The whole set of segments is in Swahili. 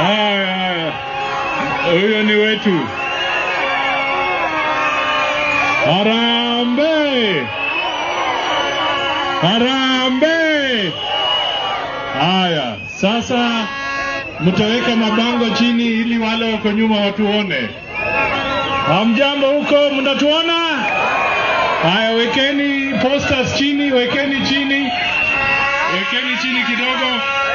Haya, haya, huyo ni wetu. Harambe, harambe. Haya, sasa mtaweka mabango chini ili wale wako nyuma watuone. Hamjambo huko, mnatuona? Haya, wekeni posters chini, wekeni chini, wekeni chini kidogo.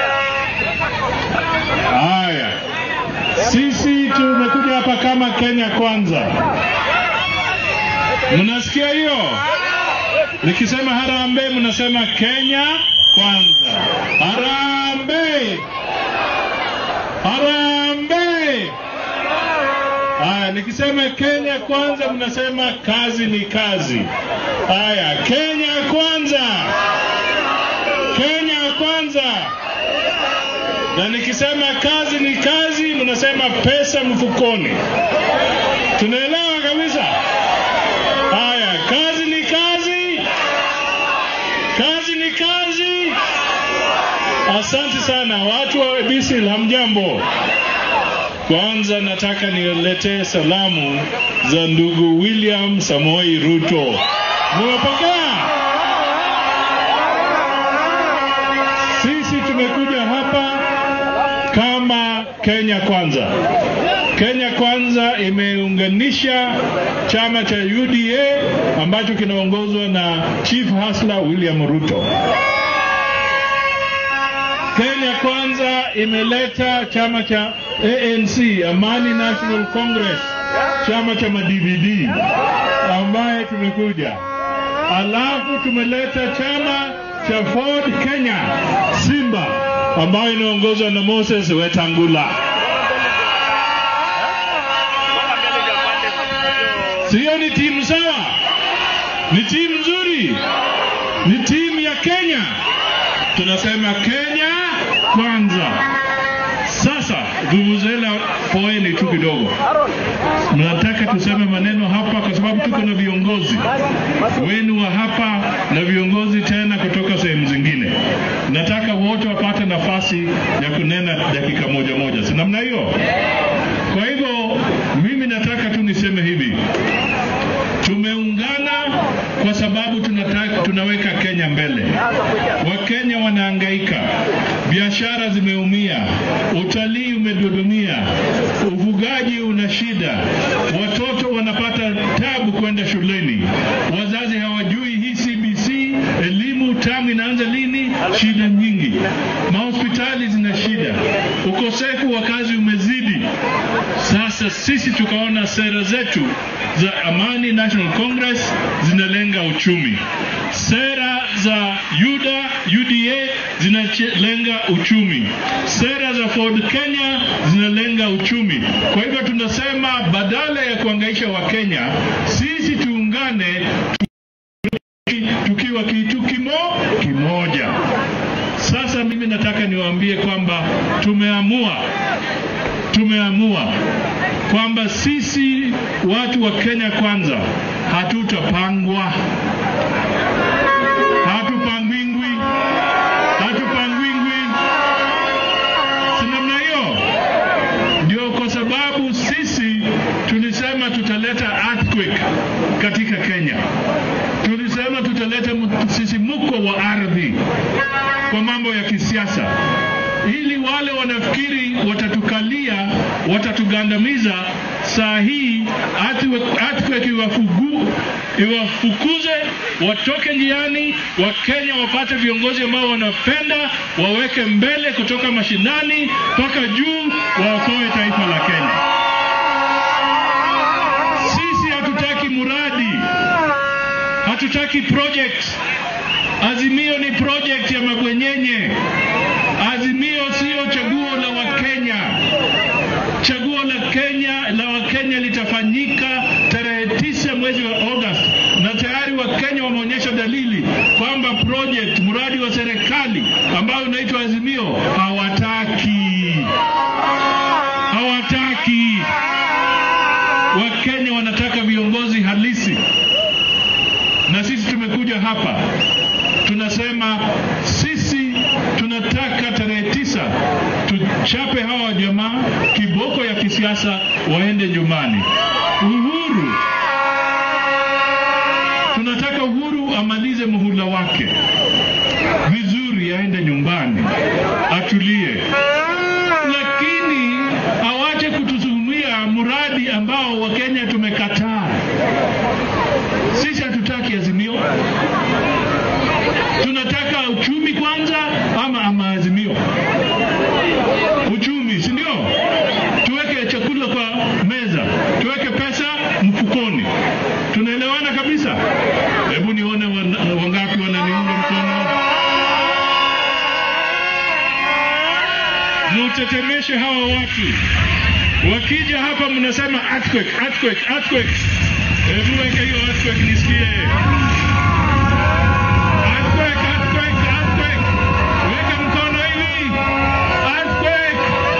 Haya, sisi tumekuja hapa kama Kenya Kwanza. Mnasikia hiyo? Nikisema harambee, mnasema Kenya Kwanza. Harambee, harambee. Haya, nikisema Kenya Kwanza, mnasema kazi ni kazi. Haya, Kenya Kwanza, Kenya Kwanza. Na nikisema kazi ni kazi, mnasema pesa mfukoni. Tunaelewa kabisa? Haya, kazi ni kazi, kazi ni kazi. Asante sana watu wa Bisil, hamjambo? Kwanza nataka niletee salamu za ndugu William Samoi Ruto. Mmepokea? Sisi tumekuja hapa kama Kenya Kwanza. Kenya Kwanza imeunganisha chama cha UDA ambacho kinaongozwa na Chief Hasla William Ruto. Kenya Kwanza imeleta chama cha ANC, Amani National Congress, chama cha madvd ambaye tumekuja, alafu tumeleta chama cha Ford Kenya Simba ambayo inaongozwa na Moses Wetangula. Sio ni timu sawa? Ni timu nzuri, ni timu ya Kenya. Tunasema Kenya kwanza. Sasa vuvuzela, poeni tu kidogo. Mnataka tuseme maneno hapa, kwa sababu tuko na viongozi wenu wa hapa na viongozi tena kutoka sehemu zingine. Nataka wote wapate nafasi ya kunena dakika moja moja, si namna hiyo? Kwa hivyo mimi nataka tu niseme hivi, tumeungana kwa sababu tunataka, tunaweka Kenya mbele. Wakenya wanahangaika, biashara zimeumia, utalii umedodomia, ufugaji una shida, watoto wanapata tabu kwenda shuleni, wazazi hawajui hii CBC elimu tamu inaanza lini, shida nyingi, mahospitali zina shida, ukosefu wa kazi umezidi. Sasa sisi tukaona sera zetu za Amani National Congress zinalenga uchumi, sera za UDA, UDA zinalenga uchumi, sera za Ford Kenya zinalenga uchumi. Kwa hivyo tunasema badala ya kuangaisha Wakenya, sisi tuungane tukiwa kitu kimo kimoja. Sasa mimi nataka niwaambie kwamba tumeamua tumeamua kwamba sisi watu wa Kenya kwanza hatutapangwa, hatupangwingwi, hatupangwingwi, si namna hiyo? Ndio kwa sababu sisi tulisema tutaleta earthquake katika Kenya, tulisema tutaleta msisimuko wa ardhi kwa mambo ya kisiasa ili wale wanafikiri watatukalia watatugandamiza, saa hii earthquake iwafugu iwafukuze, watoke njiani, Wakenya wapate viongozi ambao wanapenda, waweke mbele kutoka mashinani mpaka juu, waokoe taifa la Kenya. Sisi hatutaki muradi, hatutaki project. Azimio ni project ya mabwenyenye. Azimio sio chaguo la Wakenya. Chaguo la Kenya la Wakenya litafanyika tarehe tisa mwezi wa August, na tayari Wakenya wameonyesha dalili kwamba project mradi wa serikali ambao unaitwa Azimio hawataki, hawataki. Wakenya wanataka viongozi halisi, na sisi tumekuja hapa tunasema sisi tunataka tarehe tisa tu, chape hawa jamaa kiboko ya kisiasa, waende nyumbani. Uhuru, tunataka Uhuru amalize muhula wake vizuri, aende nyumbani atulie, lakini awache kutusumia mradi ambao Wakenya tumekataa. Sisi hatutaki Azimio, tunataka uchumi kwanza, ama ama Azimio uchumi, si ndio? Tuweke chakula kwa meza, tuweke pesa mfukoni. Tunaelewana kabisa? Hebu nione wana- wangapi wananiunga mkono. Mutetemeshe hawa watu, wakija hapa mnasema earthquake, earthquake, earthquake. Hebu weke hiyo earthquake nisikie. Earthquake, earthquake, earthquake. Weka mkono hivi. Earthquake.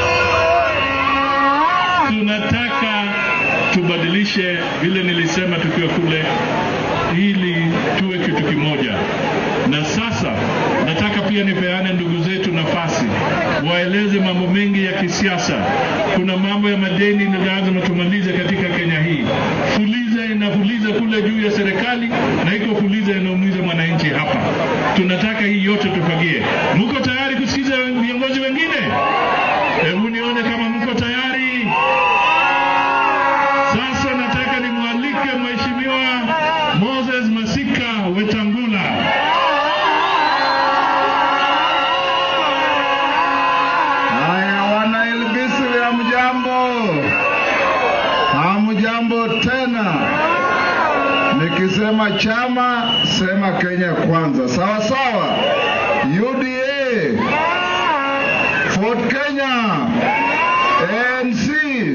Tunataka tubadilishe vile nilisema tukiwa kule, ili tuwe kitu kimoja. Na sasa nataka pia nipeane ndugu zetu nafasi waeleze mambo mengi ya kisiasa. Kuna mambo ya madeni ni lazima tumalize katika Kenya hii. Fuliza inafuliza kule juu ya serikali na iko fuliza inaumiza mwananchi hapa. Tunataka hii yote tufagie. Mko tayari kusikiza viongozi wengine? Hebu nione kama mko tayari. Sasa nataka nimwalike Mheshimiwa Moses Masika Wetangula. Haya, wana Ilbisiri, hamjambo? Hamjambo tena. Nikisema chama, sema Kenya kwanza, sawa sawa. UDA, Ford Kenya, ANC.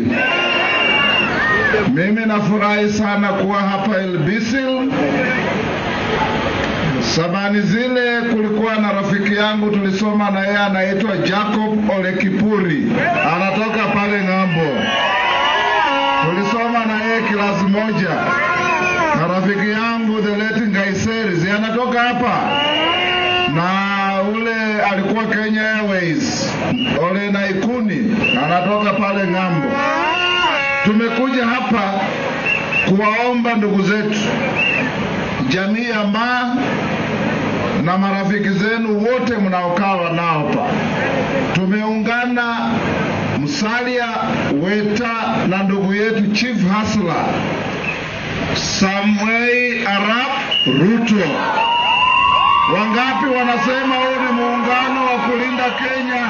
Mimi nafurahi sana kuwa hapa Ilbisil. Sabani zile kulikuwa na rafiki yangu tulisoma na yeye anaitwa Jacob Ole Kipuri, anatoka pale ng'ambo. Tulisoma na yeye kilasi moja, na rafiki yangu the late Ngaiseri si anatoka hapa, na ule alikuwa Kenya Airways Ole Naikuni anatoka pale ng'ambo. Tumekuja hapa kuwaomba ndugu zetu jamii ya Maa na marafiki zenu wote mnaokaa nao hapa, tumeungana Musalia Weta na ndugu yetu Chief Hasla Samuel Arap Ruto. Wangapi wanasema huu ni muungano wa kulinda Kenya?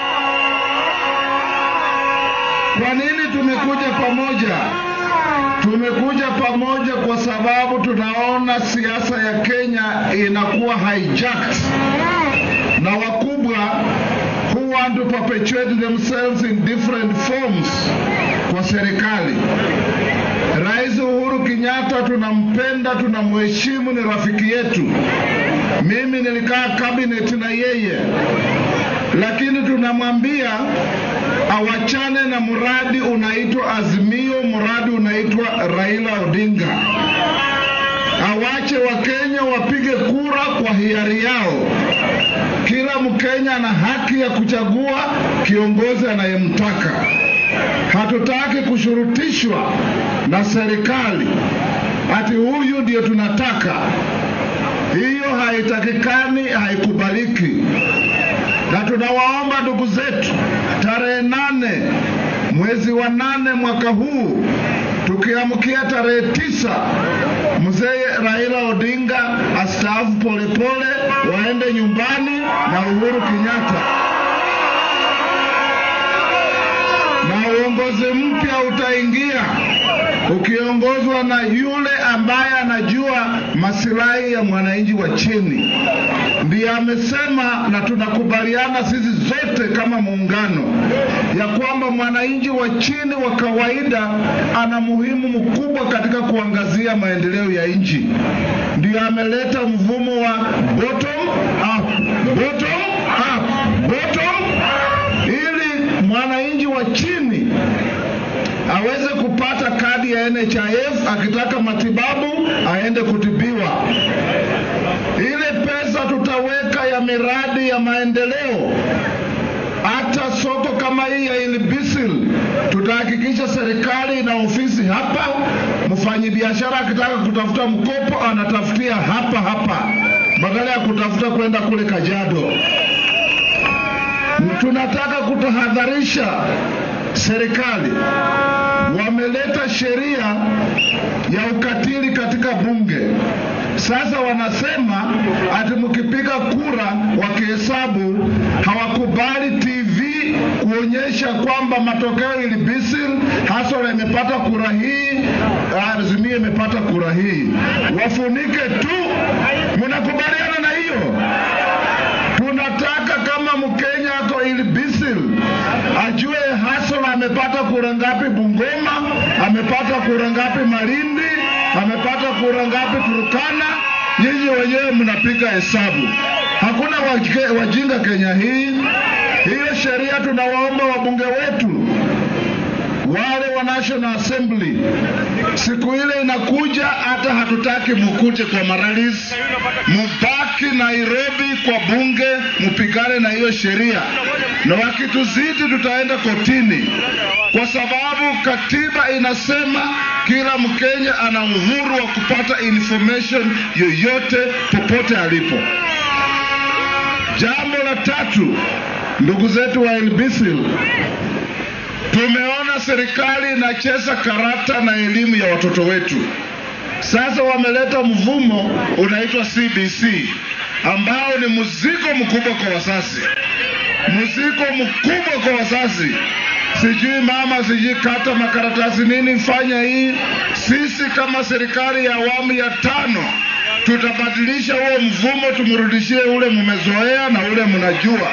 Kwa nini tumekuja pamoja? Tumekuja pamoja kwa sababu tunaona siasa ya Kenya inakuwa hijacked na wakubwa who want to perpetuate themselves in different forms kwa serikali. Rais Uhuru Kenyatta tunampenda, tunamheshimu, ni rafiki yetu. Mimi nilikaa cabinet na yeye, lakini tunamwambia awachane na mradi unaitwa Azimio, mradi unaitwa Raila Odinga. Awache Wakenya wapige kura kwa hiari yao. Kila Mkenya ana haki ya kuchagua kiongozi anayemtaka. Hatutaki kushurutishwa na serikali ati huyu ndio tunataka. Hiyo haitakikani, haikubaliki na tunawaomba ndugu zetu, tarehe nane mwezi wa nane mwaka huu tukiamkia tarehe tisa mzee Raila Odinga astaafu polepole, waende nyumbani na Uhuru Kenyatta, na uongozi mpya utaingia ukiongozwa na yule ambaye anajua masilahi ya mwananchi wa chini. Ndiye amesema na tunakubaliana sisi zote kama muungano ya kwamba mwananchi wa chini wa kawaida ana muhimu mkubwa katika kuangazia maendeleo ya nchi. Ndiyo ameleta mfumo wa bottom up, bottom up, bottom ili mwananchi wa chini aweze kupata kadi ya NHIF, akitaka matibabu aende kutibiwa. Ile pesa tutaweka ya miradi ya maendeleo hata soko kama hii ya Ilbisil, tutahakikisha serikali ina ofisi hapa. Mfanyabiashara akitaka kutafuta mkopo anatafutia hapa hapa, badala ya kutafuta kwenda kule Kajiado. Tunataka kutahadharisha serikali, wameleta sheria ya ukatili katika bunge. Sasa wanasema ati mkipiga kura wakihesabu, hawakubali TV kuonyesha kwamba matokeo Ilbisil, Hasora imepata kura hii, Azimio imepata kura hii. Wafunike tu. Mnakubaliana na hiyo? Tunataka kama Mkenya ako Ilbisil ajue Hasora amepata kura ngapi Bungoma, amepata kura ngapi Malindi, amepata kura ngapi Turkana. Nyinyi wenyewe mnapiga hesabu, hakuna wajike- wajinga Kenya hii. Hiyo sheria tunawaomba wabunge wetu wale wa National Assembly, siku ile inakuja, hata hatutaki mukuje kwa maralis, mubaki Nairobi kwa bunge, mupigane na hiyo sheria, na wakituzidi tutaenda kotini, kwa sababu katiba inasema kila Mkenya ana uhuru wa kupata information yoyote popote alipo. Jambo la tatu, ndugu zetu wa Ilbisil, tumeona serikali inacheza karata na elimu ya watoto wetu. Sasa wameleta mvumo unaitwa CBC ambao ni mzigo mkubwa kwa wazazi, mzigo mkubwa kwa wazazi. Sijui mama, sijui kata makaratasi nini, fanya hii. Sisi kama serikali ya awamu ya tano tutabadilisha huo mvumo, tumrudishie ule mmezoea na ule mnajua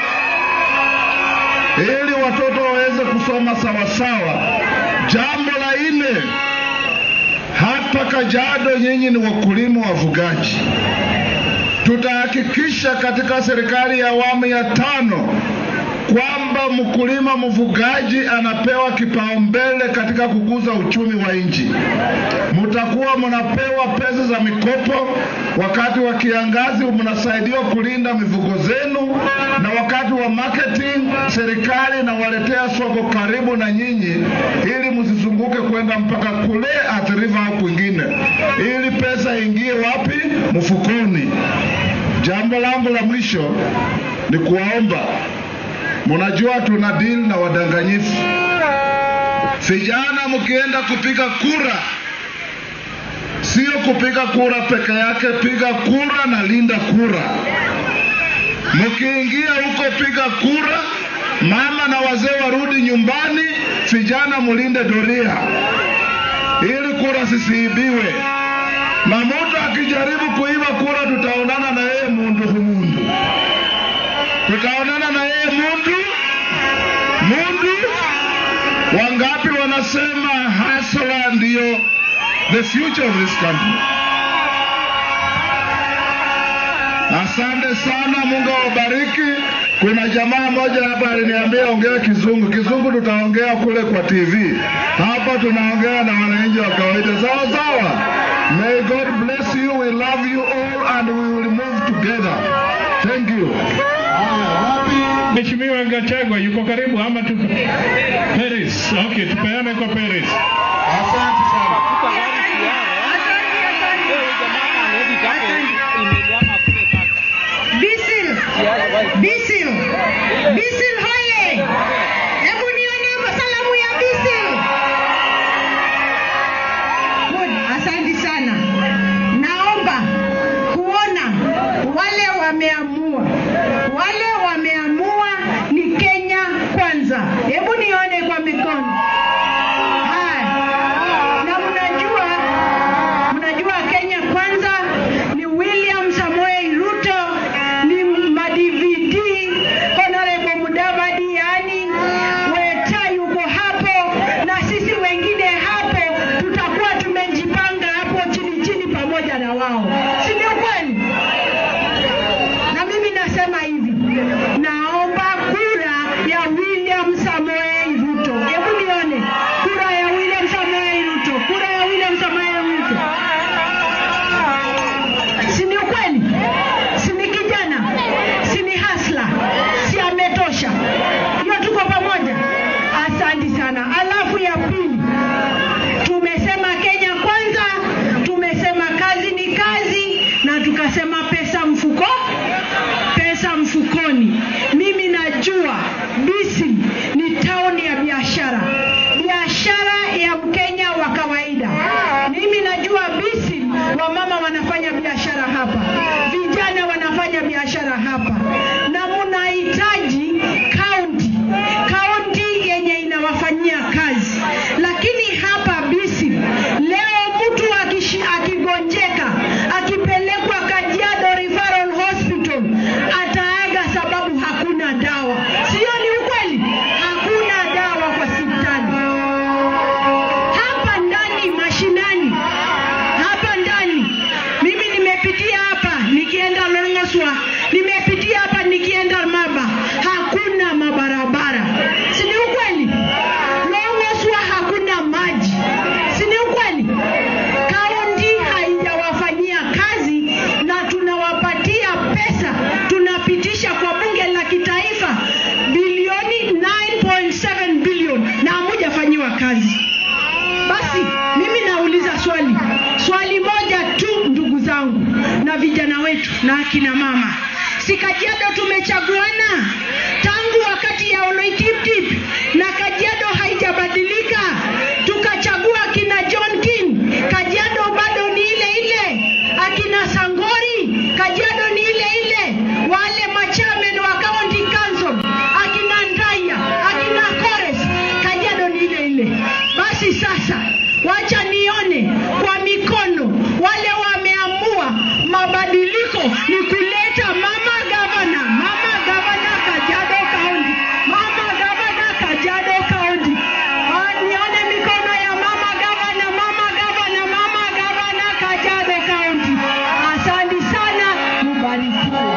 ili watoto waweze kusoma sawasawa. Jambo la nne, hapa Kajiado nyinyi ni wakulima wafugaji. Tutahakikisha katika serikali ya awamu ya tano kwamba mkulima mfugaji anapewa kipaumbele katika kukuza uchumi wa nchi. Mtakuwa mnapewa pesa za mikopo wakati wa kiangazi, mnasaidiwa kulinda mifugo zenu, na wakati wa marketing serikali inawaletea soko karibu na nyinyi, ili msizunguke kwenda mpaka kule Athi River au kwingine, ili pesa ingie wapi? Mfukoni. Jambo langu la mwisho ni kuwaomba Mnajua tuna deal na wadanganyifu. Vijana, mkienda kupiga kura, sio kupiga kura peke yake, piga kura na linda kura. Mkiingia huko piga kura, mama na wazee warudi nyumbani, vijana mulinde doria ili kura zisiibiwe. Na mtu akijaribu kuiba kura, tutaonana na yeye mundu humundu, tutaonana na yeye mundu mundu. Wangapi wanasema hasla ndiyo the future of this country? Asante sana, Mungu awabariki. Kuna jamaa moja hapa aliniambia ongea Kizungu. Kizungu tutaongea kule kwa TV, hapa tunaongea na wananchi wa kawaida. Sawa sawa. May God bless you. We love you all and we will move together. Thank you. Mheshimiwa Gachagua yuko karibu ama tu Paris? Okay, tupeane kwa Paris. Asante sana. Bisil, Bisil, Bisil hoye! Hebu nione salamu ya Bisil. Good, asante sana. Naomba kuona wale wameamua, wale wameamua ni Kenya kwanza. Hebu nione kwa mikono. Haya. Na mnajua mnajua Kenya kwanza ni William Samoei Ruto, ni madvd Honorable Mudavadi, yani Weta yuko hapo na sisi wengine hapo, tutakuwa tumejipanga hapo chini chini pamoja na wao, si ndio kweli? Na mimi nasema hivi, naomba kura ya William Samoei Ruto. Hebu nione Asante sana. Alafu ya pili, tumesema Kenya kwanza, tumesema kazi ni kazi, na tukasema pesa mfuko, pesa mfukoni. Mimi najua Bisi ni tauni ya biashara, biashara ya Mkenya wa kawaida. Mimi najua Bisi wamama wanafanya biashara hapa, vijana wanafanya biashara hapa, na mnahitaji kaunti kaunti yenye inawafanyia kazi. Lakini hapa Bisi leo mtu akishi, akigonjeka akipelekwa Kajiado Referral Hospital ataaga sababu hakuna dawa. Sio ni ukweli? Hakuna dawa kwa hospitali hapa ndani mashinani, hapa ndani. Mimi nimepitia hapa nikienda Longoswa, nimepitia hapa nikienda Maba, hakuna mabarabara. Si ni ukweli? Longoswa hakuna maji. Si ni ukweli? Kaunti haijawafanyia kazi na tunawapatia pesa, tunapitisha kwa bunge la kitaifa bilioni 9.7 bilioni na hamujafanyiwa kazi. Basi mimi nauliza swali, swali moja tu, ndugu zangu na vijana wetu na akina mama, si Kajiado tumechaguana tangu wakati ya Oloitiptip na Kajiado haijabadilika, tukachagua akina John King, Kajiado bado ni ile ile, akina Sangori, Kajiado ni ile ile, wale machairman wa county council, akina Ndaya, akina Kores, Kajiado ni ile ile. Basi sasa, wacha nione kwa mikono wale wameamua mabadiliko ni kuleta mama gavana, mama gavana Kajiado County, mama gavana Kajiado County. Ah, Nione mikono ya mama gavana, mama gavana, mama gavana Kajiado County. Asante sana, mubarikiwe.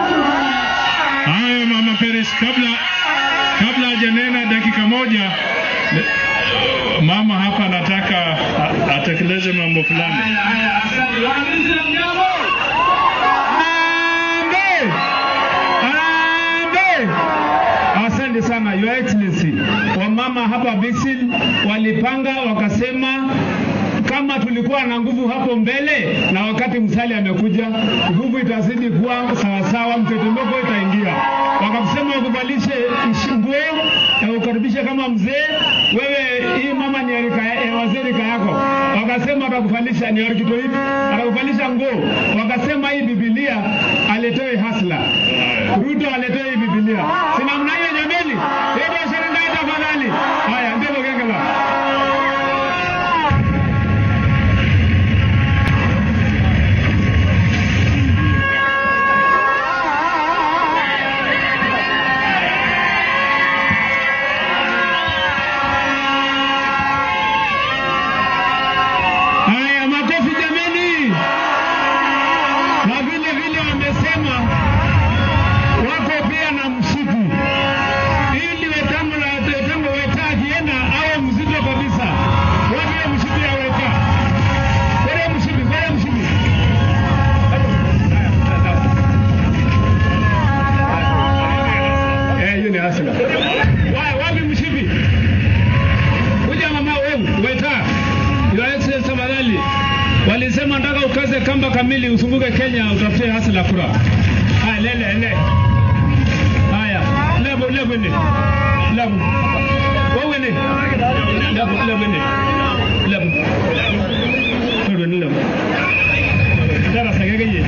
Haya, Mama Peres, kabla kabla hajanena dakika moja, le- mama hapa anataka a- atekeleze mambo fulani. Harambee! Harambee! Asante sana Your Excellency. Wamama hapa Bisil walipanga wakasema kama tulikuwa na nguvu hapo mbele na wakati Musalia amekuja, nguvu itazidi kuwa sawasawa, mtetemeko itaingia. Wakasema wakuvalishe ish- nguo na ukaribishe kama mzee. Wewe hii mama ni rika ya ya wazee rika yako, wakasema atakuvalisha ni orkitoip, atakuvalisha nguo. Wakasema hii Biblia aletewe hasla, Ruto aletewe hii Biblia. Si namna hiyo jameni? Hiyo biashara ndio tafadhali. Haya, ndio Gengela. Haya, makofi jameni. Na vile vile wamesema wako pia na msitu ili wetango la wetango weta akienda awe mzito kabisa. Wapi msitu ya weta? Kwa msitu, kwa msitu. Eh, hiyo ni hasla. Wa- Wapi mshipi? Kuja mama wewe, weta. Your Excellency tafadhali. Walisema nataka ukaze kamba kamili usunguke Kenya utafute hasa la kura. Haya lele lele. Haya, lebo lebo ni. Lebo. Wewe ni. Lebo lebo ni. Lebo. Lebo ni lebo. Dara sagege ye.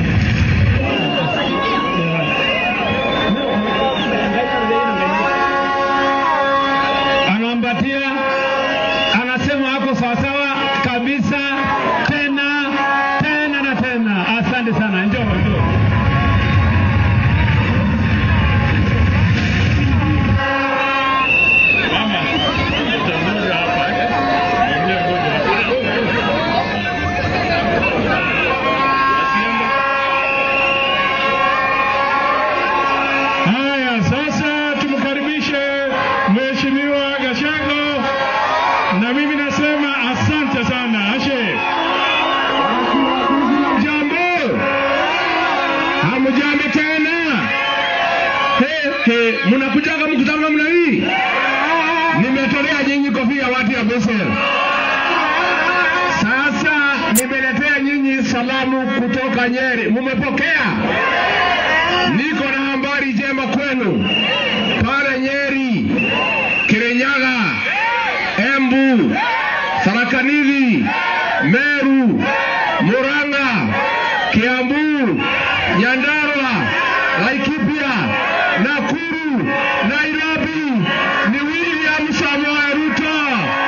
Anaambatia anasema ako sawasawa kabisa tena tena na tena. Asante sana, njoo njoo. Mama, utamuja hapa, eh? Ngoja, ngoja. Haya, sasa tumkaribishe Mheshimiwa Gashago, na mimi nasema asante sana. Ashe, Jambo, hamjambo tena? He, he, mnakujaga mkutano namna hii? Nimetolea wapi ya watu ya Bethel? Sasa nimeletea nyinyi salamu kutoka Nyeri, mumepokea? Niko na habari njema kwenu pale Nyeri, Kirinyaga, Embu, Tharaka Nithi, Meru, Murang'a, Kiambu, Nyandarua, Laikipia, Nakuru, Nairobi ni William Samoei Ruto.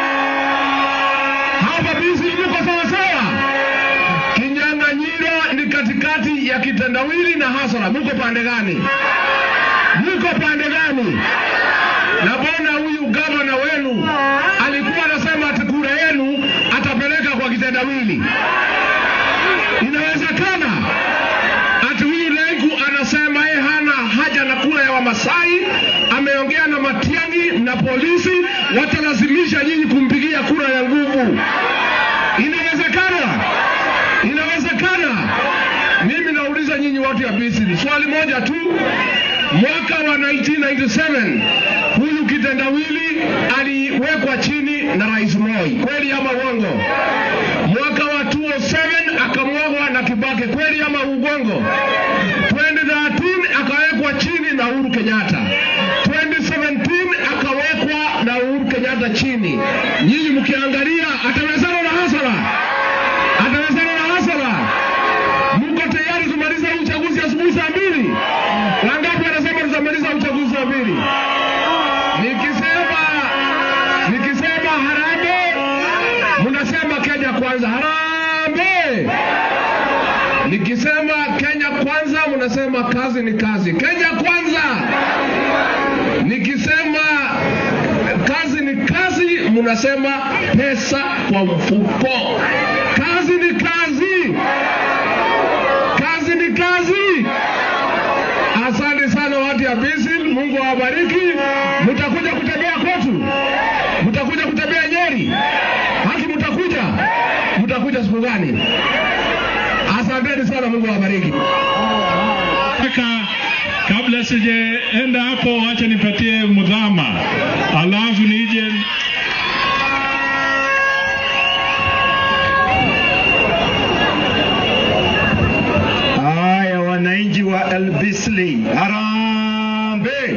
Hapa bisi mko sawa sawa. Kinyang'anyiro ni katikati ya kitendawili na hasara. Mko pande gani? Mko pande gani? Na bona huyu gavana wenu alikuwa anasema ati kura yenu atapeleka kwa kitendawili. Inawezekana ati huyu Lenku anasema yeye hana haja na kura ya Wamasai, ameongea na Matiang'i na polisi, watalazimisha nyinyi kumpigia kura ya nguvu. Inawezekana, inawezekana. Mimi nauliza nyinyi watu ya Misri swali moja tu. Mwaka wa 1997 huyu kitendawili aliwekwa chini na Rais Moi, kweli ama uongo? Mwaka wa 2007 akamwagwa na Kibaki, kweli ama uongo? 2013 akawekwa chini na Uhuru Kenyatta. 2017 akawekwa na Uhuru Kenyatta chini. Nyinyi mkiangalia, atawezana na hasara, atawezana na hasara. Mko tayari tumaliza huu uchaguzi asubuhi saa mbili? Wangapi wanasema tutamaliza uchaguzi saa mbili? Nikisema nikisema harambee, mnasema Kenya kwanza. Harambee! Nikisema Kenya kwanza, mnasema kazi ni kazi. Kenya kwanza. Nikisema kazi ni kazi, mnasema pesa kwa mfuko. Kazi ni kazi, kazi ni kazi. Asante sana watu ya Bisil, Mungu awabariki. Mtakuja kutembea kwetu, mtakuja kutembea Nyeri, haki mtakuja, mtakuja siku gani? Asanteni sana, Mungu awabariki. Kaka, kabla sijaenda hapo, acha nipatie mudhama, alafu nije Haya, wananchi wa Elbisli, harambe,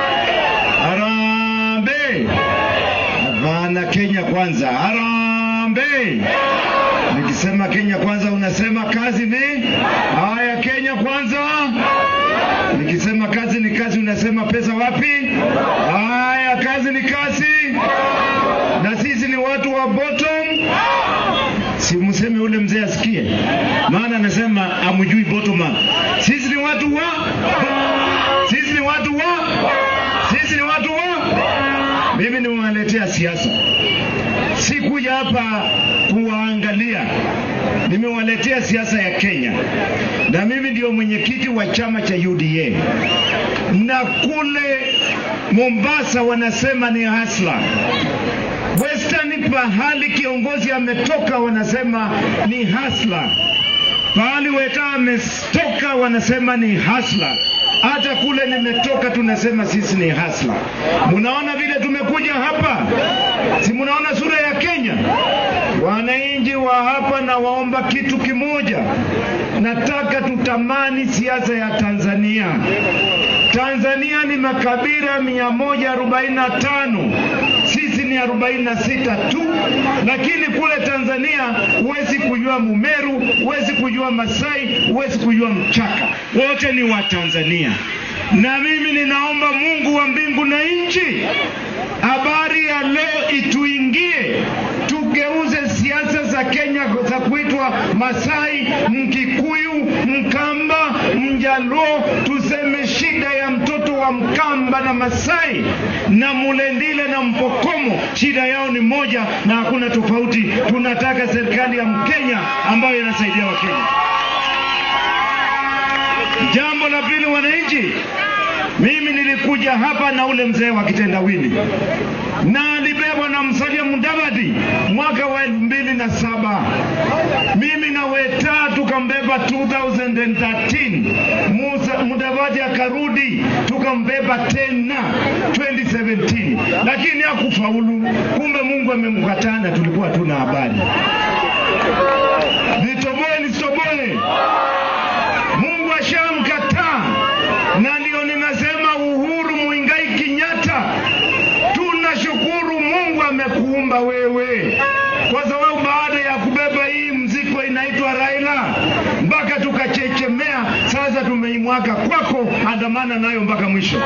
harambe! Hapana, Kenya kwanza, harambe! Nikisema Kenya kwanza, unasema kazi ni haya. Kenya kwanza. Nikisema kazi ni kazi, unasema pesa wapi? Haya, kazi ni kazi, na sisi ni watu wa bottom si mseme ule mzee asikie, maana anasema amjui bottom up. Sisi ni watu wa, sisi ni watu wa, sisi ni watu wa. Mimi nimewaletea siasa, sikuja hapa kuwaangalia, nimewaletea siasa ya Kenya, na mimi ndio mwenyekiti wa chama cha UDA, na kule Mombasa wanasema ni hasla Western pahali kiongozi ametoka wanasema ni hasla, pahali weta ametoka wanasema ni hasla. Hata kule nimetoka tunasema sisi ni hasla. Munaona vile tumekuja hapa, si munaona sura ya Kenya? Wananchi wa hapa, na waomba kitu kimoja, nataka tutamani siasa ya Tanzania. Tanzania ni makabila 145 sisi ni 46 tu, lakini kule Tanzania huwezi kujua Mumeru, huwezi kujua Masai, huwezi kujua Mchaka, wote ni wa Tanzania. Na mimi ninaomba Mungu wa mbingu na nchi, habari ya leo ituingie, tugeuze siasa za Kenya za kuitwa Masai, Mkikuyu, Mkamba, Mjaluo, tuseme shida ya mtoto wa Mkamba na Masai na Mulendile na Mpokomo, shida yao ni moja na hakuna tofauti. Tunataka serikali ya Mkenya ambayo inasaidia Wakenya. Jambo la pili, wananchi, mimi nilikuja hapa na ule mzee wa kitendawili na alibebwa na Musalia Mudavadi mwaka wa elfu mbili na saba mimi na Weta tukambeba 2013 Musa Mudavadi akarudi tukambeba tena 2017 lakini hakufaulu. Kumbe Mungu amemkataa na tulikuwa tuna habari. Nitoboe nisitoboe, Mungu ashamkataa, na ndio ninasema Uhuru Muigai Kenyatta, tunashukuru Mungu amekuumba wewe, kwa sababu baada ya kubeba hii mzigo inaitwa Raila mpaka tukachechemea, sasa tumeimwaka kwako, andamana nayo mpaka mwisho.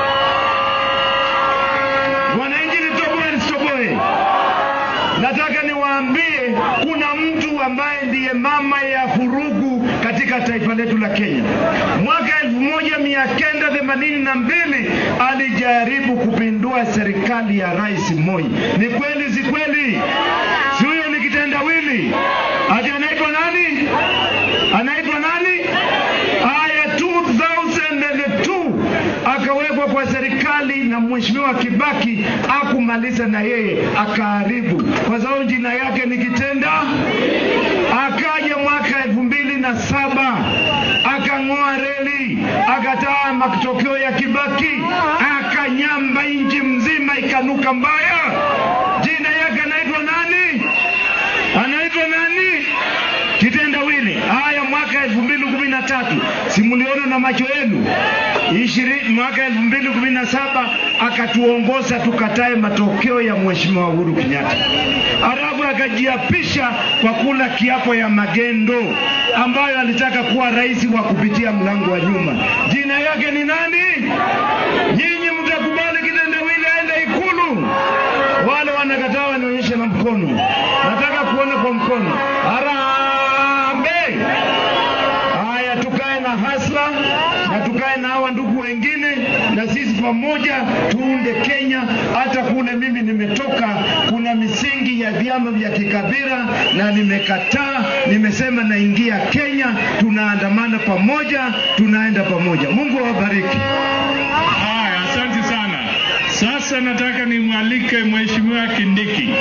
Wananchi, nitoboe nisitoboe, nataka niwaambie kuna mtu ambaye ndiye mama ya furugu katika taifa letu la Kenya. Mwaka elfu moja mia kenda themanini na mbili alijaribu kupindua serikali ya Rais Moi. Ni kweli si kweli? Si huyo ni kitendawili? Ati anaitwa nani? Anaitwa nani? Haya, 2002 akawekwa kwa serikali na mheshimiwa Kibaki, akumaliza na yeye akaharibu, kwa sababu jina yake ni kitenda. Akaja mwaka elfu mbili na saba akang'oa reli, akataa matokeo ya Kibaki, akanyamba nchi mzima ikanuka mbaya. Jina yake anaitwa nani? Anaitwa nani? kitendawili. Haya, mwaka elfu mbili kumi na tatu simuliona na macho yenu ishirini, mwaka elfu mbili kumi na saba akatuongoza tukatae matokeo ya mheshimiwa Uhuru Kenyatta, alafu akajiapisha kwa kula kiapo ya magendo ambayo alitaka kuwa rais wa kupitia mlango wa nyuma. Jina yake ni nani? Nyinyi mtakubali kitendawili aende Ikulu? Wale wanakataa wanionyeshe na mkono, nataka kuona kwa mkono. Harambee! Haya, tukae na hasla na tukae na hawa ndugu wengine, na sisi pamoja tuunde Kenya. Hata kule mimi nimetoka, kuna misingi ya vyama vya kikabila na nimekataa, nimesema naingia Kenya, tunaandamana pamoja, tunaenda pamoja. Mungu awabariki. Haya, asante sana. Sasa nataka nimwalike Mheshimiwa Kindiki.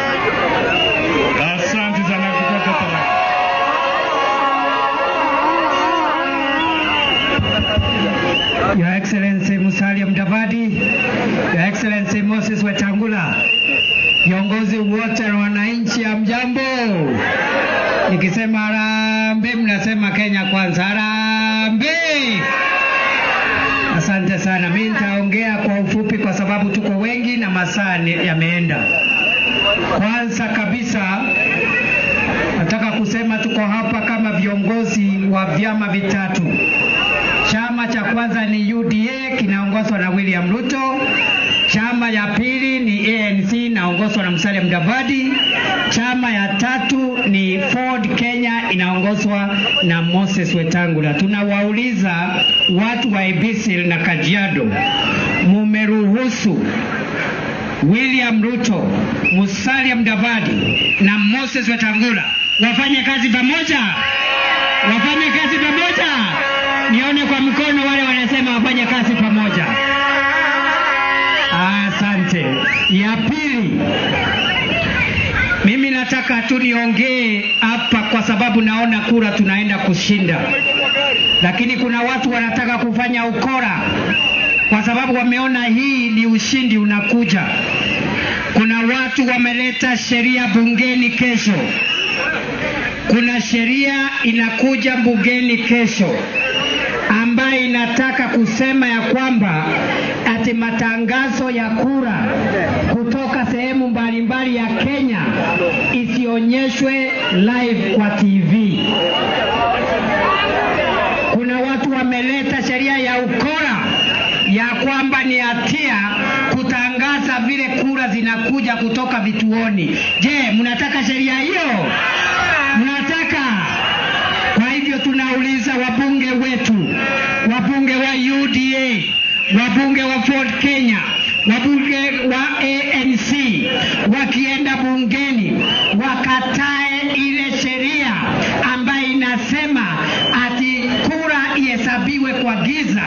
Asante sana kutoka Tharaka. Your Excellency Musalia Mudavadi, Your Excellency Moses Wetangula, viongozi wote na wananchi, hamjambo? Nikisema harambee, mnasema Kenya kwanza. Harambee! Asante sana. Mimi nitaongea kwa ufupi kwa sababu tuko wengi na masaa ni- yameenda. Kwanza kabisa nataka kusema tuko hapa kama viongozi wa vyama vitatu. Chama cha kwanza ni UDA kinaongozwa na William Ruto. Chama ya pili ni ANC inaongozwa na Musalia Mudavadi. Chama ya tatu ni Ford Kenya inaongozwa na Moses Wetangula. Tunawauliza watu wa Ibisil na Kajiado, mumeruhusu William Ruto, Musalia Mudavadi na Moses Wetangula wafanye kazi pamoja, wafanye kazi pamoja. Nione kwa mikono wale wanasema wafanye kazi pamoja. Asante. Ya pili, mimi nataka tu niongee hapa kwa sababu naona kura tunaenda kushinda, lakini kuna watu wanataka kufanya ukora kwa sababu wameona hii ni ushindi unakuja. Kuna watu wameleta sheria bungeni kesho, kuna sheria inakuja bungeni kesho ambayo inataka kusema ya kwamba ati matangazo ya kura kutoka sehemu mbalimbali ya Kenya isionyeshwe live kwa TV. Kuna watu wameleta sheria ya ukora ya kwamba ni hatia kutangaza vile kura zinakuja kutoka vituoni. Je, mnataka sheria hiyo? Mnataka? Kwa hivyo tunauliza wabunge wetu, wabunge wa UDA, wabunge wa Ford Kenya, wabunge wa ANC wakienda bungeni wakatae ile sheria ambayo inasema ati kura ihesabiwe kwa giza.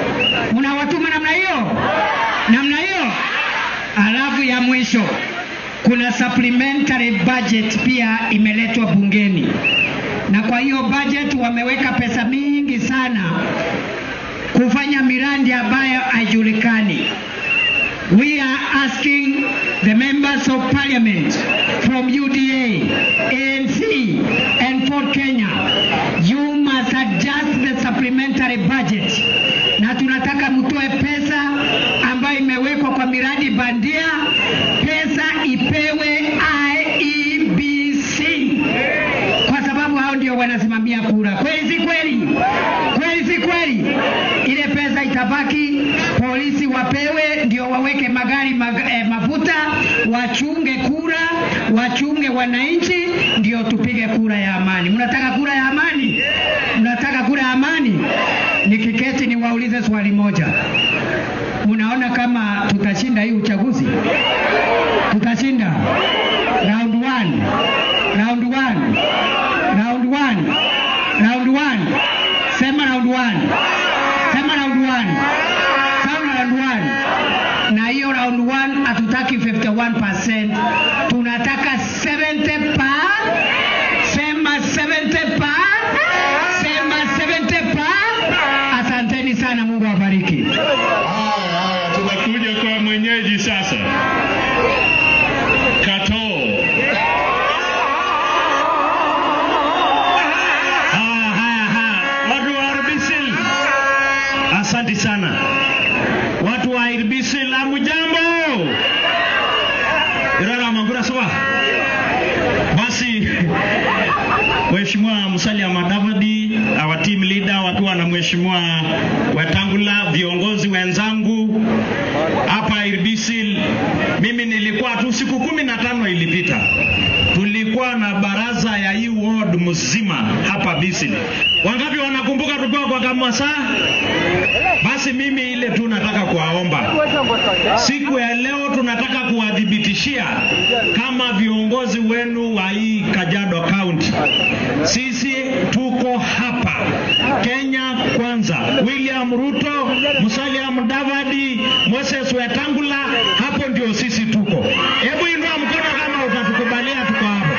Mnawatuma namna hiyo, namna hiyo. Alafu ya mwisho kuna supplementary budget pia imeletwa bungeni, na kwa hiyo budget wameweka pesa mingi sana kufanya miradi ambayo haijulikani. We are asking the members of parliament from UDA, ANC, and Ford Kenya, you must adjust the supplementary budget, na tunataka mtoe pesa ambayo imewekwa kwa miradi bandia, pesa ipewe IEBC kwa sababu hao ndio wanasimamia kura. Kweli si kweli? Kweli si kweli? Ile pesa itabaki, polisi wapewe, ndio waweke magari mag, eh, mafuta, wachunge kura, wachunge wananchi, ndio tupige kura ya amani. Mnataka kura ya amani? Mnataka kura ya amani? Nikiketi niwaulize swali moja, unaona kama tutashinda hii uchaguzi? Tutashinda round one, round one, round one, round one. Sema round one, sema round one, sema round one. Na hiyo round one hatutaki 51%, tunataka 70 pa, sema 70 pa, sema 70 pa. Asanteni sana, Mungu awabariki. Haya, haya, tunakuja kwa mwenyeji sasa. Katoo. Haya, haya, haya. Watu wa Arbisil, asante sana. Watu wa Arbisil, hamujambo? Irara Mangura sawa. Basi Mheshimiwa Musalia Mudavadi, our team leader, wakiwa na Mheshimiwa Wetangula, viongozi wenzangu hapa Irbisil, mimi nilikuwa tu siku kumi na tano ilipita tulikuwa na baraza ya hii ward mzima hapa Bisil. Wangapi wanakumbuka tulikuwa kwa Kamwasa? Basi mimi ile tu nataka kuwaomba siku ya leo, tunataka kuwadhibitishia kama viongozi wenu wa hii Kajiado County, sisi tuko hapa Kenya kwanza. William Ruto, Musalia Mudavadi, Moses Wetangula, hapo ndio sisi tuko. Hebu inua mkono kama utatukubalia tuko hapo.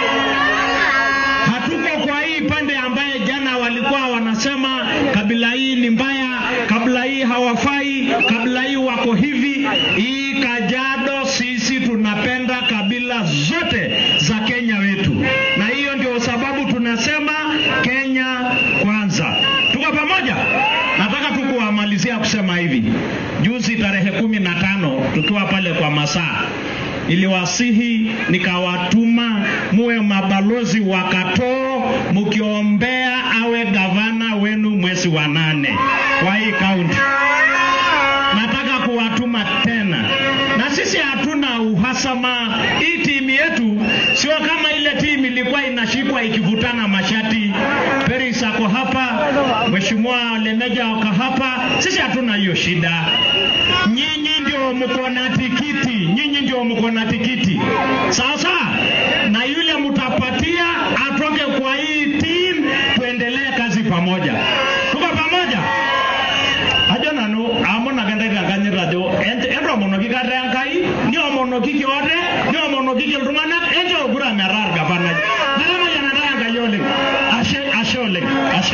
Hatuko kwa hii pande ambaye jana walikuwa wanasema kabila hii ni mbaya, kabila hii hawafai, kabila hii wako hivi. Hii Kajiado sisi tunapenda kabila zote za Kenya wetu, na hiyo ndio sababu tunasema Kenya kwanza. Tuko pamoja? Nataka tu kuwamalizia kusema hivi, juzi tarehe kumi na tano tukiwa pale kwa masaa iliwasihi nikawatuma muwe mabalozi wa Katoo mkiombea awe gavana wenu mwezi wa nane kwa hii kaunti. Nataka kuwatuma tena, na sisi hatuna uhasama. Hii timu yetu sio kama ile timu ilikuwa inashikwa ikivutana mashati. Peris ako hapa, Mheshimiwa Lemeja ako hapa. Sisi hatuna hiyo shida. Nyinyi ndio mko na tikiti, nyinyi ndio mko na tikiti. Sasa na yule mtapatia atoke kwa hii team, tuendelee kazi pamoja. Tuko pamoja? ajo nanu amonakentae tenkanyit ajo entomonoki kata Enkai niomonoki kiote niomonoki iltung'anak enchoo kura metaa orgavanai netamayianata Enkai oleng ashe ashe oleng ashe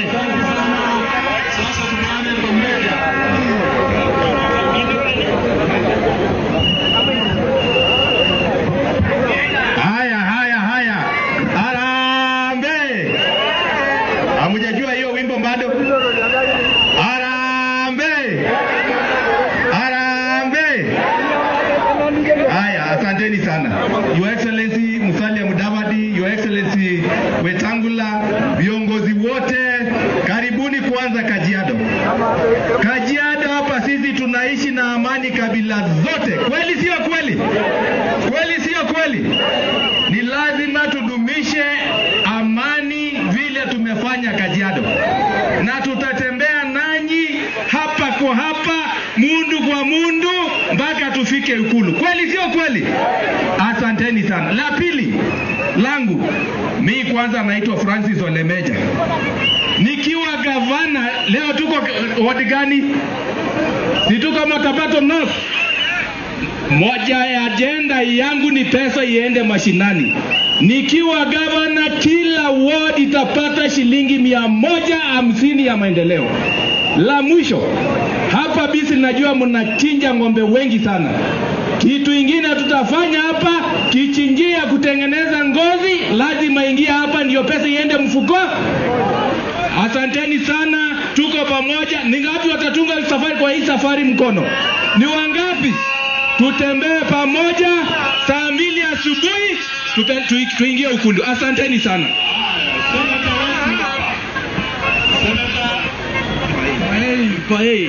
Haya, haya, haya. Harambee! Hamjajua hiyo wimbo bado? Harambee! Harambee! Haya, asanteni sana. Your Excellency Musalia Mudavadi, Your Excellency Wetangula, viongozi wote, karibuni kwanza Kajiado. Kajiado hapa sisi tunaishi na amani kabila zote. Kweli sio kweli? Kweli sio kweli? Ni lazima tudumishe amani vile tumefanya Kajiado, na tutatembea nanyi hapa kwa hapa, mundu kwa mundu, mpaka tufike Ikulu. Kweli sio kweli? Asanteni sana. La pili langu mi kwanza naitwa Francis Olemeja, nikiwa gavana. Leo tuko wadi gani? Si tuko Matabato North moja ya ajenda yangu ni pesa iende mashinani. Nikiwa gavana, kila ward itapata shilingi mia moja hamsini ya maendeleo. La mwisho hapa Bisi, najua mnachinja ng'ombe wengi sana. Kitu ingine tutafanya hapa, kichinjia kutengeneza ngozi lazima ingia hapa, ndio pesa iende mfuko. Asanteni sana, tuko pamoja. Ni ngapi watatunga safari kwa hii safari mkono? Ni wangapi? Tutembee pamoja saa mbili asubuhi tupe- tu- tuingie Ukundu. Asanteni sana. Kwa hii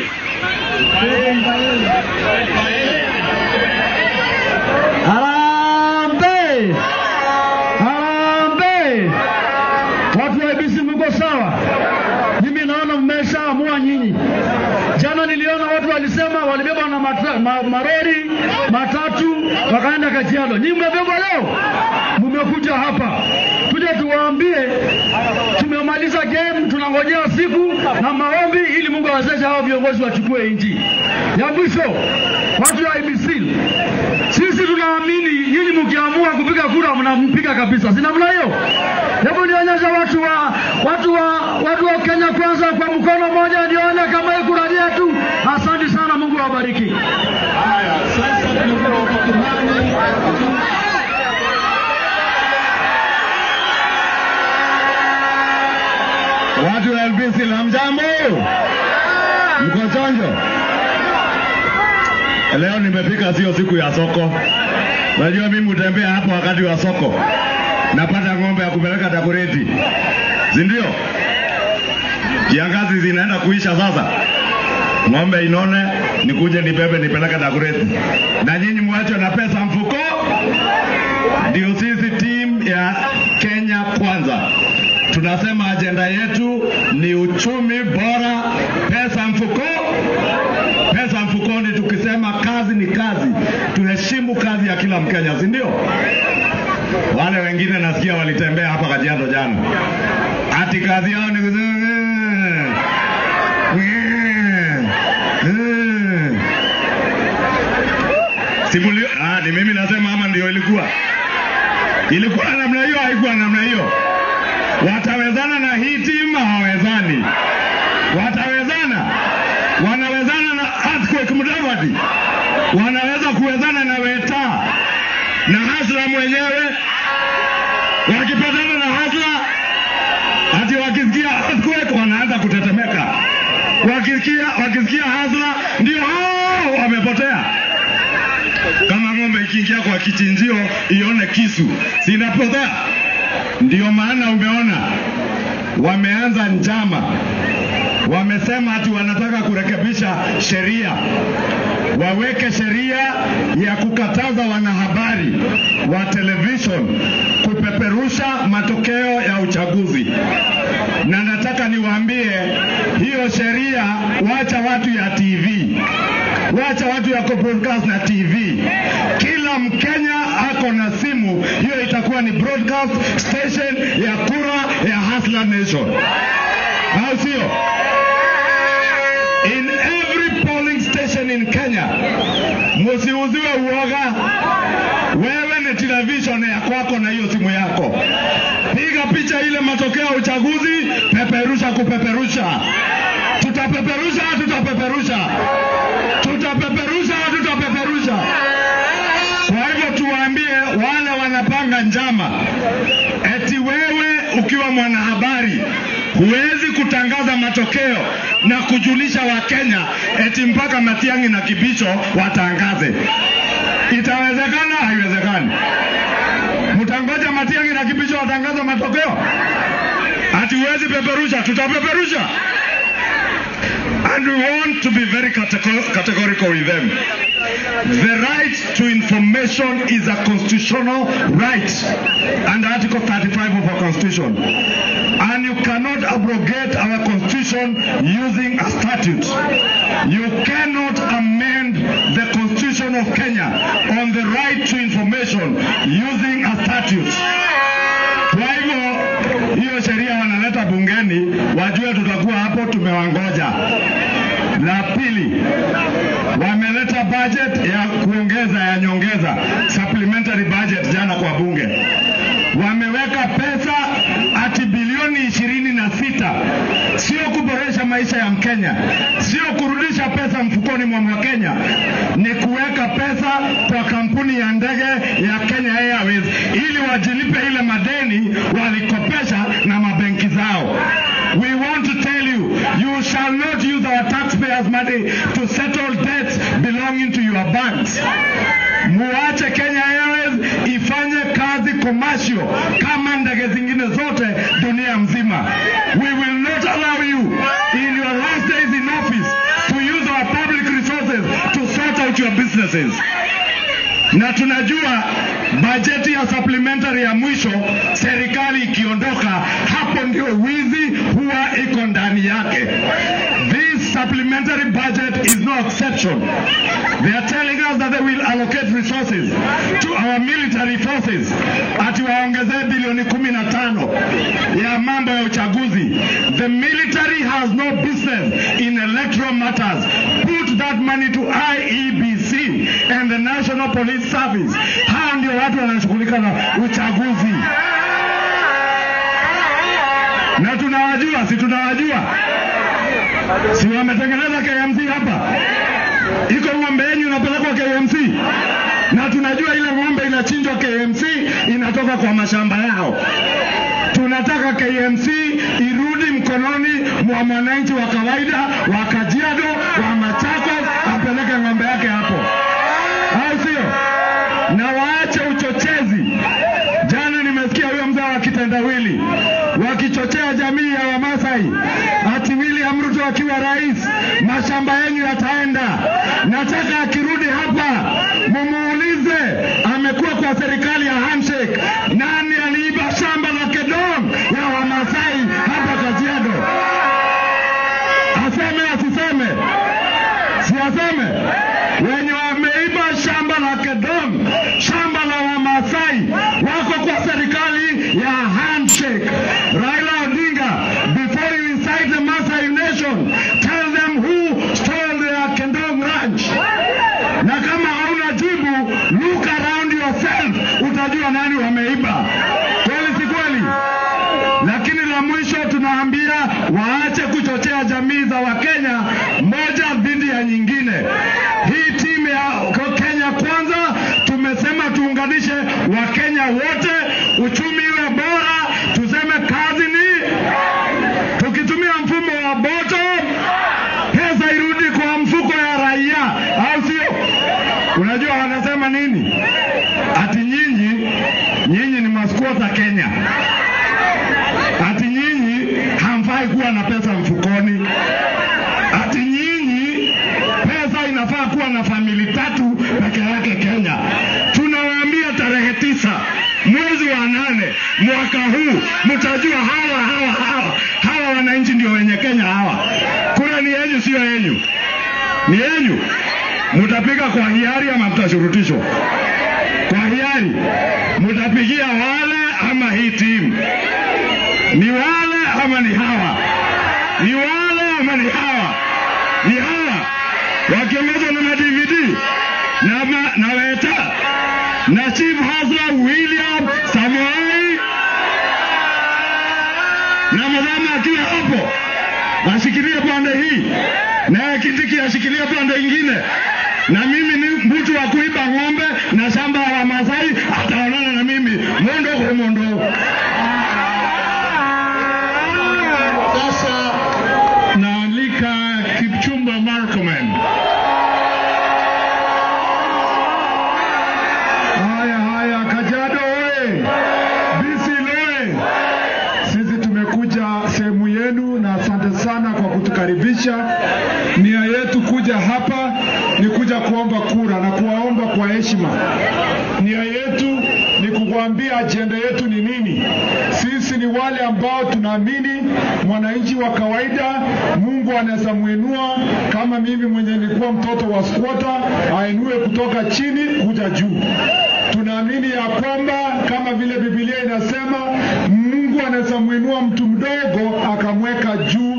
Harambee! Harambee! Watu wa IBC mko sawa? Mimi naona mmeshaamua nyinyi. Jana niliona watu walisema walibeba na matra, ma, marori matatu wakaenda Kajiado. Nyinyi mmebeba leo, mmekuja hapa tuje tuwaambie tumemaliza game, tunangojea siku na maombi ili Mungu awezeshe hao viongozi wachukue nchi. Ya mwisho, watu wa IBC, sisi tunaamini nyinyi mkiamua kupiga kura mnampiga kabisa, si namna hiyo? Hebu nionyeshe watu wa watu wa watu wa Kenya kwanza kwa mkono mmoja, nione kama hii kura ni yetu. Asante sana, Mungu awabariki. Watu wa LBC la mjambo, mko chonjo? Leo nimefika, sio siku ya soko. Najua mimi hutembea hapo wakati wa soko, napata ng'ombe ya kupeleka Dagoretti, si ndio? Kiangazi zinaenda kuisha sasa, ng'ombe inone, nikuje nibebe nipeleke Dagoretti, na nyinyi mwache na pesa mfuko. Ndio sisi timu ya Kenya Kwanza tunasema ajenda yetu ni uchumi bora, pesa mfuko, pesa mfukoni. Tukisema kazi ni kazi, tuheshimu kazi ya kila Mkenya, si ndio? Wale wengine nasikia walitembea hapa Kajiado jana, ati kazi yao ni kusema Simulio, ah, ni mimi nasema ama ndio ilikuwa ilikuwa namna hiyo, haikuwa namna hiyo. Watawezana na hii timu hawawezani? Watawezana? Wanawezana na Earthquake Mudavadi, wanaweza kuwezana na Weta na Hasla mwenyewe. Wakipatana na Hasla, ati wakisikia Earthquake wanaanza kutetemeka, wakisikia wakisikia Hasla ndio hao wamepotea kama ng'ombe ikiingia kwa kichinjio ione kisu sinapotea. Ndio maana umeona wameanza njama, wamesema ati wanataka kurekebisha sheria, waweke sheria ya kukataza wanahabari wa television kupeperusha matokeo ya uchaguzi. Na nataka niwaambie hiyo sheria, wacha watu ya TV wacha watu ya broadcast na TV. Kila Mkenya ako na simu, hiyo itakuwa ni broadcast station ya kura ya Hustler Nation, au sio? In every polling station in Kenya, musiuziwe uoga. Wewe ni television ya kwako na hiyo simu yako, piga picha ile matokeo ya uchaguzi, peperusha kupeperusha. Tutapeperusha, tutapeperusha tutapeperusha tutapeperusha. Kwa hivyo tuwaambie wale wanapanga njama, eti wewe ukiwa mwanahabari huwezi kutangaza matokeo na kujulisha Wakenya eti mpaka Matiang'i na Kibicho watangaze. Itawezekana? Haiwezekani. Mtangoja Matiang'i na Kibicho watangaza matokeo? Ati huwezi peperusha? Tutapeperusha. And we want to be very catego- categorical with them. The right to information is a constitutional right under Article 35 of our Constitution. And you cannot abrogate our Constitution using a statute. You cannot amend the Constitution of Kenya on the right to information using a statute. Kwa hivyo hiyo sheria wanaleta bungeni, wajue tutakuwa hapo tumewangoja. La pili, wameleta budget ya kuongeza ya nyongeza supplementary budget jana kwa bunge, wameweka pesa ati bilioni ishirini na sita. Sio kuboresha maisha ya Mkenya, sio kurudisha pesa mfukoni mwa Mkenya, ni kuweka pesa kwa kampuni ya ndege ya Kenya Airways ili wajilipe ile madeni walikopesha na mabenki zao. We want to tell you, you shall not use our taxpayers' money to settle debts belonging to your banks. Muache Kenya Airways ifanye kazi commercial kama ndege zingine zote dunia mzima. We will not allow you in your last days in office to use our public resources to sort out your businesses. Na tunajua bajeti ya supplementary ya mwisho, serikali ikiondoka, hapo ndio wizi huwa iko ndani yake. This supplementary budget is no exception. They are telling us that they will allocate resources to our military forces, ati waongezee bilioni kumi na tano ya mambo ya uchaguzi. The military has no business in electoral matters. Put that money to IEBC and the National Police Service. Hao ndio watu wanashughulika na uchaguzi, na tunawajua, si tunawajua, si wametengeneza KMC hapa, iko ng'ombe yenyu inapelekwa KMC na tunajua ile ng'ombe inachinjwa KMC inatoka kwa mashamba yao. Tunataka KMC irudi mkononi mwa mwananchi wa kawaida wa Kajiado, wa Machakos, apeleke ng'ombe yake hapo, au sio? Na waache uchochezi. Jana nimesikia huyo mzee wa kitendawili wakichochea jamii ya Wamasai ati William Ruto akiwa rais mashamba yenu yataenda. Nataka akirudi hapa mumuulize, amekuwa kwa serikali ya handshake, nani aliiba shamba la Kedong ya Wamasai hapa Kajiado? Aseme asiseme? Si aseme? Wenye wameiba shamba la Kedong, shamba la Wamasai wako kwa serikali ya handshake. Raila Odinga, before you incite the Maasai nation, tell them who stole their Kendong ranch. Na kama hauna jibu, look around yourself, utajua nani wameiba. Kweli si kweli? Lakini la mwisho tunaambia waache kuchochea jamii za Wakenya moja dhidi ya nyingine. Hii timu ya Kenya Kwanza tumesema tuunganishe Wakenya wote, uchumi iwe bora, tuseme kazi ni tukitumia mfumo wa bottom, pesa irudi kwa mfuko ya raia, au sio? Unajua wanasema nini? Ati nyinyi nyinyi ni maskwota Kenya, ati nyinyi hamfai kuwa na pesa mfukoni, ati nyinyi pesa inafaa kuwa na famili tatu peke yake Kenya. Tunawaambia tarehe tisa mwezi wa nane mwaka huu mtajua hawa hawa hawa hawa wananchi ndio wenye Kenya hawa. Kura ni yenyu, sio yenyu, ni yenyu. Mtapiga kwa hiari ama mtashurutishwa? Kwa hiari. Mtapigia wale ama hii timu? Ni wale ama ni hawa? Ni wale ama ni hawa? Ni hawa wakiongozwa na madvd na, ma, na Weta na Chief Hasla William Samoei na madama akiwa hapo ashikilie pande hii naye Kindiki ashikilie pande ingine, na mimi ni mtu wa kuiba ng'ombe na shamba ya Wamasai, ataonana na mimi mondo kwa mondo. Sasa naalika Kipchumba Murkomen. Haya haya, Kajiado oye! Bisil oye! Sisi tumekuja sehemu yenu na asante sana kwa kutukaribisha. Nia yetu kuja hapa ni kuja kuomba kura na kuwaomba kwa heshima. Nia yetu ni kukuambia ajenda yetu ni nini. Sisi ni wale ambao tunaamini mwananchi wa kawaida Mungu anaweza muinua, kama mimi mwenye nilikuwa mtoto wa squatter, ainue kutoka chini kuja juu. Tunaamini ya kwamba kama vile Biblia inasema Mungu anaweza muinua mtu mdogo akamweka juu aki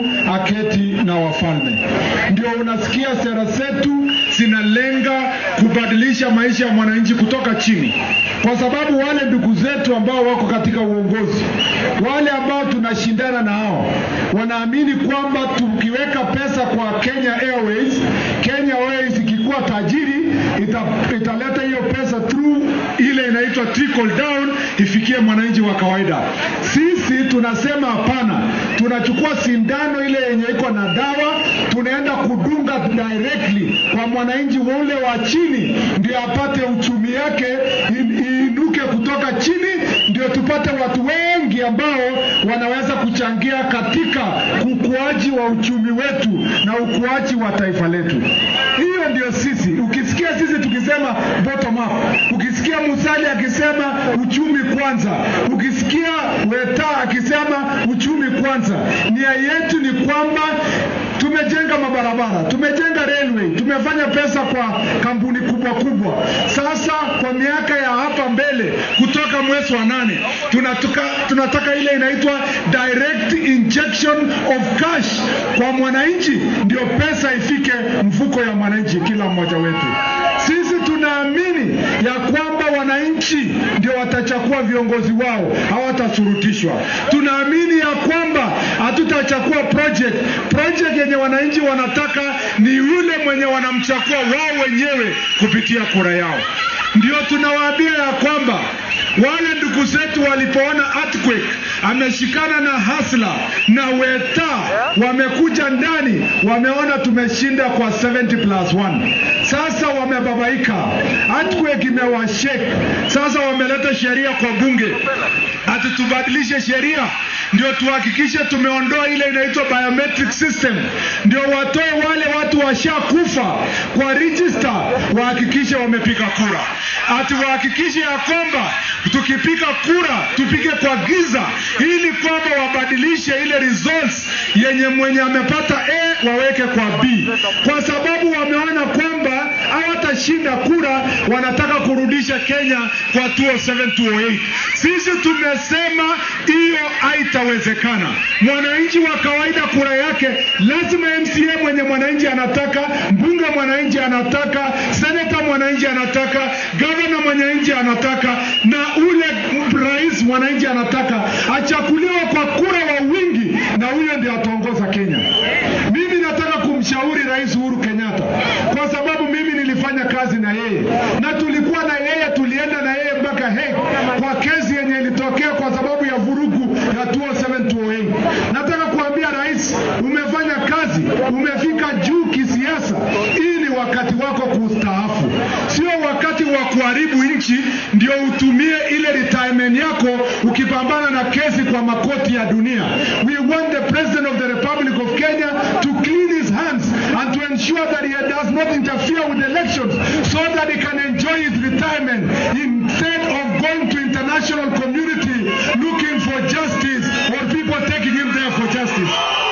wanaketi na wafalme. Ndio unasikia sera zetu zinalenga kubadilisha maisha ya mwananchi kutoka chini, kwa sababu wale ndugu zetu ambao wako katika uongozi, wale ambao tunashindana na hao, wanaamini kwamba tukiweka pesa kwa Kenya Airways, Kenya Airways ikikuwa tajiri ita, italeta hiyo pesa through ile inaitwa trickle down ifikie mwananchi wa kawaida. Sisi tunasema hapana, tunachukua sindano ile yenye iko na dawa, tunaenda kudunga directly kwa mwananchi ule wa chini, ndio apate uchumi yake in- iinuke kutoka chini, ndio tupate watu wengi ambao wanaweza kuchangia katika ukuaji wa uchumi wetu na ukuaji wa taifa letu. Hiyo ndio sisi. Ukisikia sisi tukisema bottom up, ukisikia Musalia akisema uchumi kwanza, ukisikia Weta akisema uchumi kwanza, nia yetu ni kwamba tumejenga mabarabara, tumejenga railway, tumefanya pesa kwa kampuni kubwa kubwa. Sasa kwa miaka ya hapa mbele, kutoka mwezi wa nane tunatuka, tunataka ile inaitwa direct injection of cash kwa mwananchi, ndio pesa ifike mfuko ya mwananchi kila mmoja wetu. Sisi tunaamini ya kwamba wananchi ndio watachagua viongozi wao, hawatasurutishwa. Tunaamini ya kwamba hatutachagua project. Project yenye wananchi wanataka ni yule mwenye wanamchagua wao wenyewe kupitia kura yao. Ndio tunawaambia ya kwamba wale ndugu zetu walipoona earthquake ameshikana na hasla na weta wamekuja ndani, wameona tumeshinda kwa 70 plus 1. Sasa wamebabaika, earthquake imewashake. Sasa wameleta sheria kwa bunge ati tubadilishe sheria ndio tuhakikishe tumeondoa ile inaitwa biometric system, ndio watoe wale watu washakufa kwa register, wahakikishe wamepiga kura, ati wahakikishe ya kwamba tukipiga kura tupige kwa giza, ili kwamba wabadilishe ile results yenye mwenye amepata A waweke kwa B, kwa sababu wameona kwamba hawatashinda kura, wanataka kurudisha Kenya kwa 207 208. Sisi tumesema hiyo haitawezekana. Mwananchi wa kawaida kura yake lazima MCA mwenye mwananchi anataka, mbunge mwananchi anataka, seneta mwananchi anataka, gavana mwananchi anataka, na ule rais mwananchi anataka achakuliwe kwa kura wa wingi, na huyo ndio ataongoza Kenya. Mimi nataka kumshauri Rais Uhuru Kenyatta kwa sababu mimi nilifanya kazi na yeye na tulikuwa na yeye, tulienda na yeye mpaka Hague kwa kesi yenye ilitokea kwa sababu ya vurugu ya 207 Nataka kuambia rais, umefanya kazi, umefika juu kisiasa. Hii ni wakati wako kustaafu, sio wakati wa kuharibu nchi ndio utumie ile retirement yako ukipambana na kesi kwa makoti ya dunia. We want the president of the Republic of Kenya to clean his hands and to ensure that he does not interfere with elections so that he can enjoy his retirement instead of going to international community looking for justice or people taking him there for justice.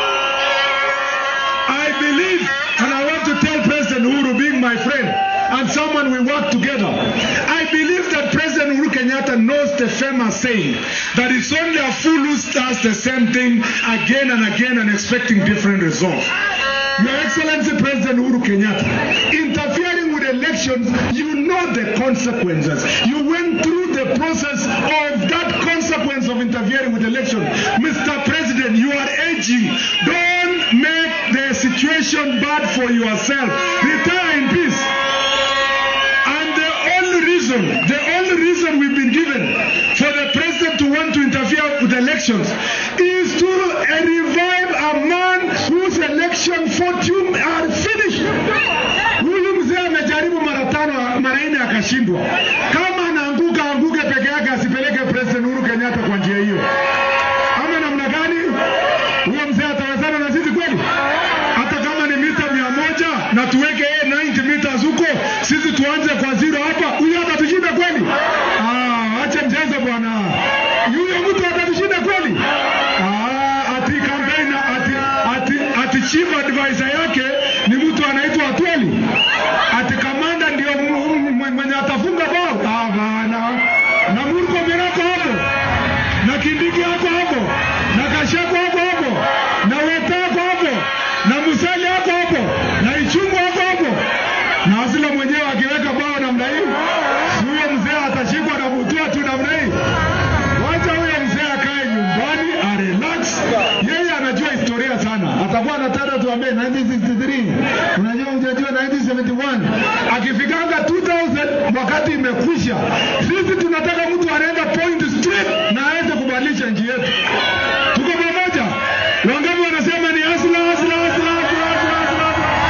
I believe, and I want to tell President Uhuru, being my friend and someone we work together, I believe that President Uhuru Kenyatta knows the famous saying that it's only a fool who does the same thing again and again and expecting different results. Your Excellency President Uhuru Kenyatta, interfering with elections, you know the consequences. You went through the process of that consequence of interfering with elections. Mr. President, you are aging. Don't make the situation bad for yourself. Retire in peace. And the only reason, the only reason we've been given for the president to want to interfere with elections is to uh, revive a man whose election fortune are finished. Huyu mzee amejaribu mara tano, mara nne akashindwa. Kama anaanguka anguke peke yake, asipeleke president Uhuru Kenyatta kwa njia hiyo. Ama namna gani? Huyo mzee atawezana na sisi kweli? Hata kama ni mita mia moja na tuweke yeye 90 meters huko, sisi tuanze kwa zero hapa, huyo atatushinda kweli? Ah, ache mchezo bwana. Huyo mtu atatushinda kweli? Ah, ati campaign ati ati ati chief advisor yake ni mtu anaitwa Atweli. Ati kamanda ndio m- m- mwenye atafunga bao. Ah, bana. Na Murkomen ako hapo. Na Kindiki ako hapo. Na Gachagua ako hapo. Na Weta ako hapo. 1963 unajua ujajua 1971 akifikanga 2000 wakati imekwisha sisi tunataka mtu anaenda point straight na aweze kubadilisha nchi yetu tuko pamoja wangapi wanasema ni asla asla asla asla asla asla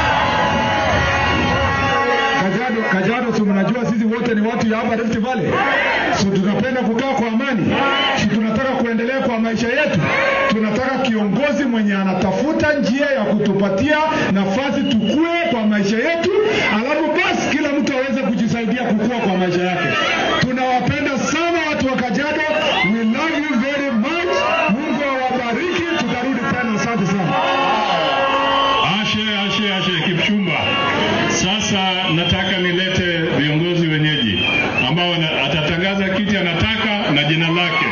Kajiado, Kajiado, si mnajua sisi wote ni watu ya hapa Rift Valley, so tunapenda kukaa kwa amani, si tunataka kuendelea kwa maisha yetu. Tunataka kiongozi mwenye anatafuta njia ya kutupatia nafasi tukue kwa maisha yetu, alafu basi kila mtu aweze kujisaidia kukua kwa maisha yake. Tunawapenda sana watu wa Kajiado, we love you very much. Mungu awabariki, tutarudi tena. Asante sana. Ashe, ashe, ashe, Kipchumba. Sasa nataka nilete viongozi wenyeji ambao wana- atatangaza kiti anataka na jina lake.